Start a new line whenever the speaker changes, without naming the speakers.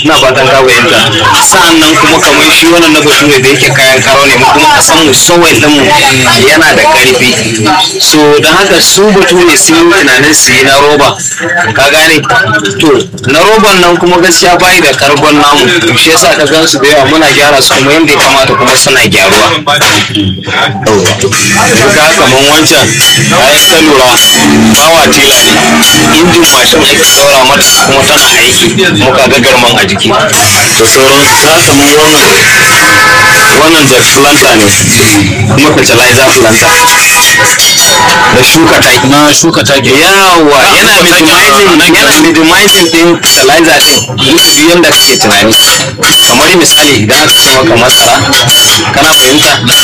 ina fatan ka fahimta sa'an nan kuma kamar shi wannan na bature da yake kayan karo ne mu kuma kasan mu sowai din mu yana da karfi so don haka su bature sun yi tunanin su yi na roba ka gane to na roban nan kuma gaskiya bayi da kargon namu to shi yasa ka gan su da yawa muna gyara su kuma yadda ya kamata kuma suna gyaruwa
ka kaman wancan bayan ka lura bawa tela ne
injin mashin ake saura mata kuma tana aiki muka ga garman a jiki
da sauransu ka kaman wannan wannan jack planter ne
kuma fertilizer planter da shuka taki
na shuka take
yawa yana minimizing yana minimizing din fertilizer din duk yanda kake tunani kamar misali idan aka ce maka masara kana fahimta